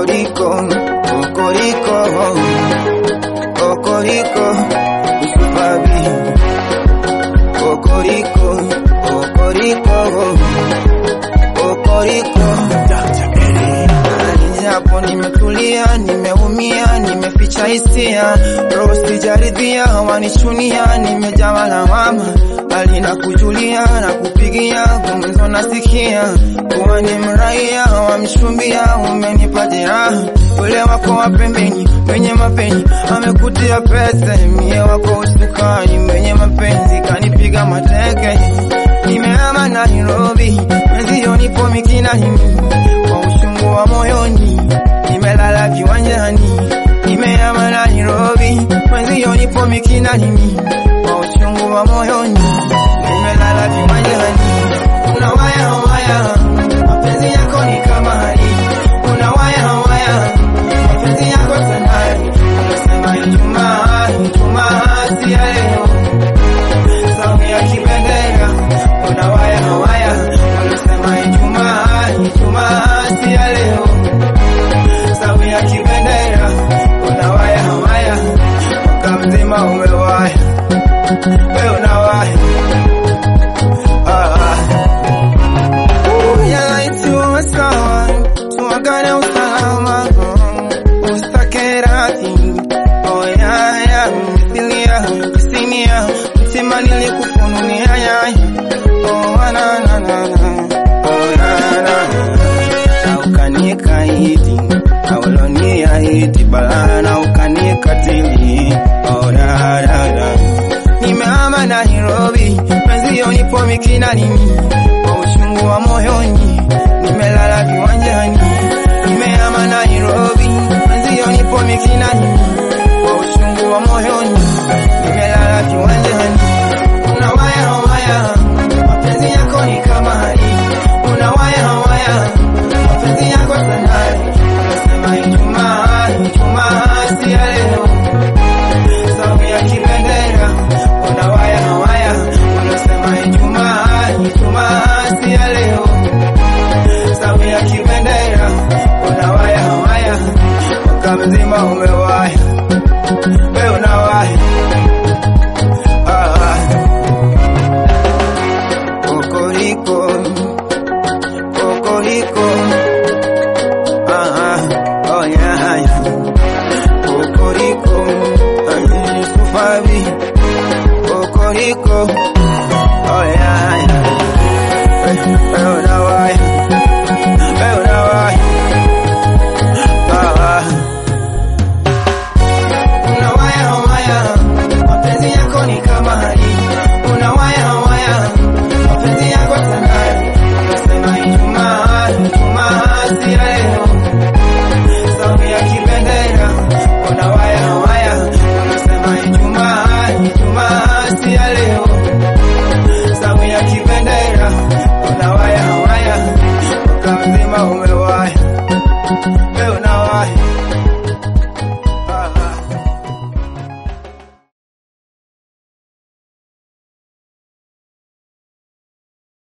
Kokoriko, kokoriko, kokoriko, usubabi. Kokoriko, kokoriko, kokoriko. Japo nimetulia, nimeumia, nimeficha hisia, roho sijaridhia, wanichunia, nimejawa lawama, bali na kujulia na kupigia gumzo, nasikia kuwa ni mraia wamshumbia, umenipa jeraha, ule wako wa pembeni mwenye mapenzi amekutia pesa, mie wako usukani mwenye mapenzi kanipiga mateke, nimehama Nairobi, mwenzio nipo Mikinani kwa ushungu wa moyoni, nimelala viwanjani, nimehama Nairobi, mwenzio nipo Mikinani kwa ushungu wa moyoni, nimelala viwanjani. Una waya waya, mapenzi yako ni kama hali. Una waya waya, mapenzi yako sanari. Unasema Ijumaa, Ijumaa si ya leo, saumu ya kibendera. Una waya waya, unasema Ijumaa, Ijumaa si ya leo, saumu ya kibendera. Una waya waya, mwaka mzima umewaya, wewe una waya ah, ah. Yalaitiwa sawa, tuagane usalama, usitake radhi. Oh, ya, ya, misilia, kisinia, mtima nilikufunulia, ya, ya. Oh, na, na, na, na. Oh, na, na, na. Na ukanikaidi, na uloniahidi balaa, na ukanikatili. Oh, na, na, na. Nimehama Nairobi, mwenzio nipo Mikinani, kwa uchungu wa moyoni, nimelala viwanjani. Nimehama Nairobi, mwenzio nipo Mikinani, kwa uchungu wa moyoni, nimelala viwanjani. Una waya waya, mapenzi yako ni kama hali. Una waya waya, mapenzi yako sanari. Unasema Ijumaa, Ijumaa si ya leo saumu ya kibendera, una waya waya, unasema Ijumaa, Ijumaa si ya leo, saumu ya kibendera, una waya waya, mwaka mzima umewaya, wewe una waya ah, ah. Kokoriko, kokoriko, ah, ah, oh yeah, yeah. Kokoriko, ay, Yusufabi, Kokoriko,